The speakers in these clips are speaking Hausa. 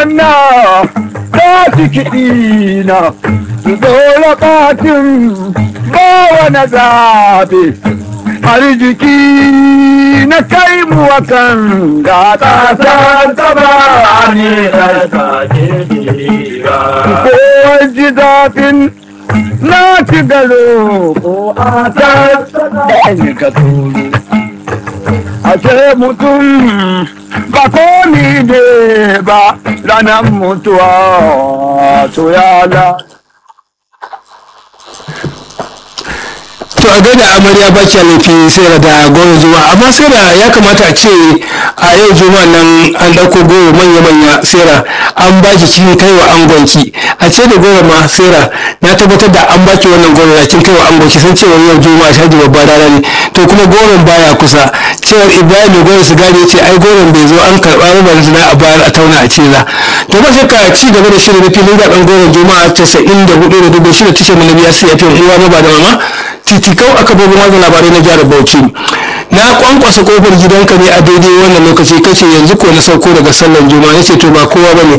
na ta ci kiɗi na dole katin bawa na zaɓe arziki na kai mu wakan ga ƙasa taba ne ko ji zafin na ci garo ko a ta ɗaya ka tsoro ashe mutum ba komi ne ba ranar mutuwa to ya la to a gaida amarya baki laifi sai da goro juma'a amma sai da ya kamata a ce a yau juma'a nan an dauko goro manya-manya sera an baki cikin kaiwa angonki a ce da goro ma sera na tabbatar da an baki wannan goro da kin kaiwa angonki san cewa yau juma'a shaji babba rana ne to kuma goron baya kusa cewar ibrahim goro su gane ce ai goron bai zo an karɓa rubar zina a bayar a tauna a ce za to ba shakka ci gaba da shirin filin zaɓen goron juma'a casa'in da hudu da dubu shida tashar malabiya sai ya fi uwa ma ba da mama titikau aka bugu watsa labarai na jihar bauchi na kwankwasa kofar gidanka ne a daidai wannan lokaci kace yanzu ko na sauko daga sallan juma'a nace to ba kowa bane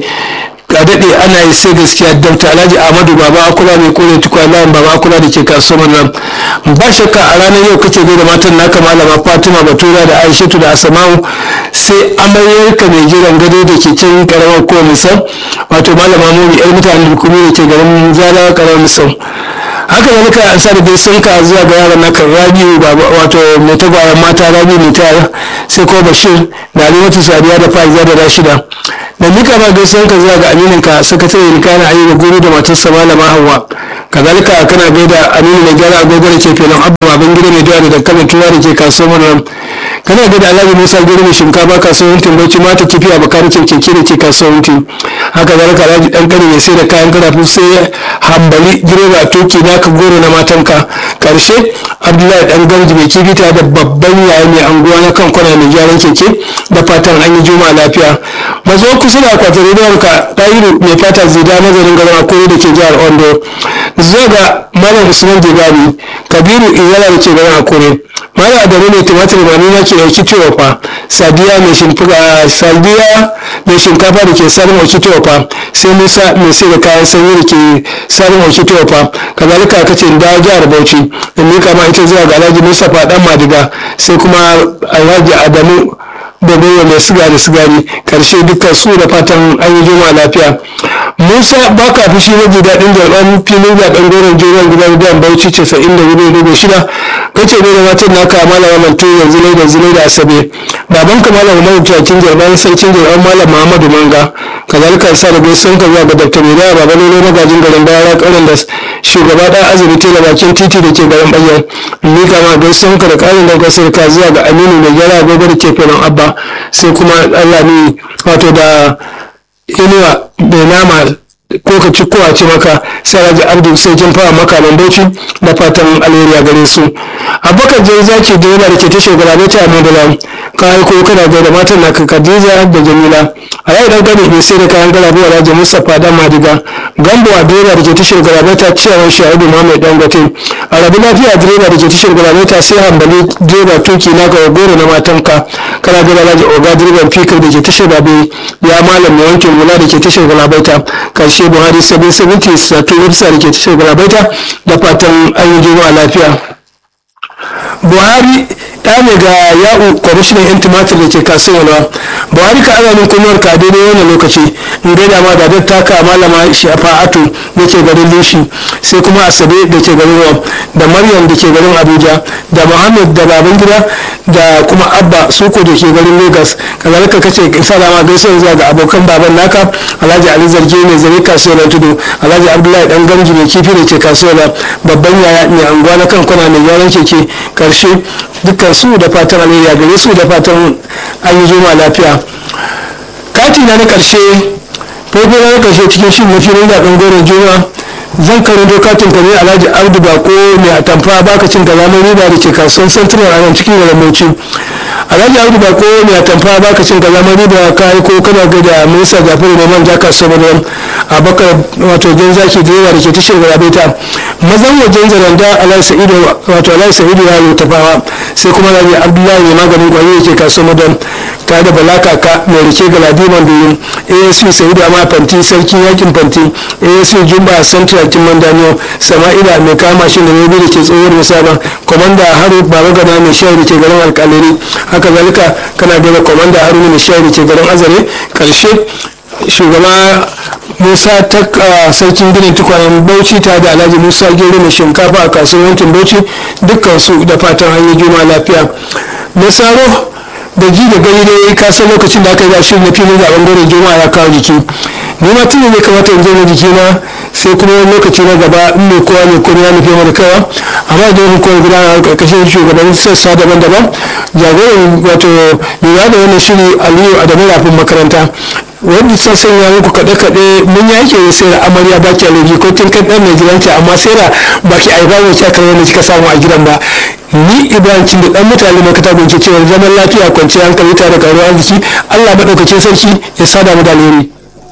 a daɗe ana yi sai gaskiya dabta alhaji ahmadu baba akula mai kore tukwa layin baba akula da ke kasuwar nan ba shakka a ranar yau kace gai da matan naka malama fatima batura da aishatu da asama'u sai amaryarka mai jiran gado da ke can karamar kowa misal wato malama mumi yar mutanen da kuma da ke garin zara karamar misal haka da muka ansa da dai sun ka zuwa ga yaran naka rabiu wato mai tagwayen mata rabiu mai tara sai ko bashir da alimatu sadiya da faiza da rashida da muka ma gaisuwan ka zuwa ga aminin ka sakatare da kana ayi da guru da matarsa malama hawa kazalika kana gaida aminu mai gyara agogo da ke filin abu baban gida mai dawa da dankalin tuwa da ke kasuwar nan kana gaida alhaji musa guri mai shinkafa kasuwar timbauci mata kifi a bakarikin keke da ke kasuwar haka zalika alhaji dan kare mai sai da kayan karafu sai hambali direba toki naka goro na matanka karshe abdullahi dan gamji mai kifi tare da babban yaya mai anguwa na kan kwana mai gyaran keke da fatan an yi juma'a lafiya mazo kusa da akwatin rediyon ka ɗayiru mai fata zida nazarin garin akwai da ke jihar ondo zuwa ga malam usman jibabi kabiru iyala da ke garin akure malam adamu mai tumatir mani na ke dauki fa sadiya mai shimfiga sadiya mai shinkafa da ke sarin dauki fa sai musa mai sai da kayan sanyi da ke sarin dauki fa kazalika ka ce da jihar bauchi da mika ma ita zuwa ga alhaji mustapha dan madiga sai kuma alhaji adamu da gwiwa mai sigari sigari karshe dukkan su da fatan an yi juma lafiya musa baka fushi waje daɗin jarɓar filin zaɓen goron jiran gidan gidan bauchi casa'in da hudu dubu shida kace ne da matan naka malama mantu yanzu ne da zine da asabe baban ka malam mai tuwakin jarɓar sarkin jarɓar malam muhammadu manga kazalika sa da gaisuwan ka zuwa ga dr mai baba ne magajin garin bayara ƙaurin da shugaba ɗan azumi tela bakin titi da ke garin bayyana ni kama gaisuwan ka da ƙarin da kasar ka zuwa ga aminu mai gyara agogo da ke filin abba sai kuma allah ne wato da inuwa mai nama ko ka ci kowa ce maka sai raji abdu sai kin fara maka bauchi da fatan alheri a gare su abubakar jan zaki da yana da ke tashar garabe ta mai da ka ko kana da matan na khadija da jamila a yau dan gani ne sai da kayan garabe wa raji mustapha da madiga gambo a direba da ke tashar garabe ta ciyawar sha'ibu muhammad dangote a rabu lafiya direba da ke tashar garabe ta sai hambali direba tuki na ga goro na matanka kana da raji oga direban fikir da ke tashar garabe ya malam mai wankin hula da ke tashar garabe ta karshe buhari sabin sabinti sato websa da ke tashar garabaita da fatan an yi juma'a lafiya buhari ya ne ga ya'u kwamishinan yan tumatir da ke kasuwa buhari ka ana min kuma ka daidai wannan lokaci in gaida ma da taka malama shafa'atu da ke garin lushi sai kuma asabe da ke garin rom da maryam da ke garin abuja da muhammad da baban gida da kuma abba suko da ke garin lagos kazalika kace salama gaisuwa zuwa ga abokan baban naka alhaji ali zarge ne zare kasuwar tudu alhaji abdullahi dan gamji mai kifi da ke kasuwar babban yaya mai anguwa na kan kwana mai gyaran keke karshe dukkan su da fatan alheri a gare su da fatan an yi zoma lafiya kati na na karshe farko na karshe cikin shin na filin zaɓen goron juma zan karanto katin ka ne alhaji abdu bako mai atamfa baka cin kalamar riba da ke kasuwan santinar a nan cikin garin bauchi alhaji abdu bako mai atamfa baka cin kalamar riba ka yi ko kana ga da minista jafaru neman ja kasuwar ruwan a bakar wato jan zaki da yawa da ke tashar garabeta mazan wajen zaranda alhaji sa'idu wato alhaji sa'idu ya yi tafawa sai kuma alhaji abdullahi mai maganin kwayo da ke kasuwar madon tare da bala kaka mai rike ga ladiman doyin asc sa'idu amma fanti sarkin yakin fanti asc jumba central kiman daniyo sama'ila mai kama shi da rabi da ke tsohuwar musaba komanda haru baba gana mai shayar da ke garin alkalari haka zalika kana da komanda haru mai shayar da ke garin azare karshe shugaba musa ta sarkin ginin tukwanen bauchi ta da alhaji musa gero mai shinkafa a kasuwar yankin bauchi dukkan su da fatan an yi juma lafiya na saro da ji da gani dai ka san lokacin da aka yi shi na filin zaben gore juma'a ya kawo jiki ni ma tuni ne kamata in je na jiki na sai kuma wani lokaci na gaba in mai kowa mai kuma ya nufi mana kawa amma da hukumar gudanar karkashin shugaban sassa daban-daban jagoran wato lura da wannan shiri aliyu adamu rafin makaranta wanda sun sanya muku kaɗe-kaɗe mun yi ake sai da amarya ba ki alaji ko kin kan ɗan mai gidanki amma sai da ba ki aiba mai sha kan wanda kika samu a gidan ba ni ibrahim cin da ɗan mutane mai kata gunce cewa zaman lafiya kwanciyar hankali tare da karuwar arziki allah maɗaukacin sarki ya sada mu da alheri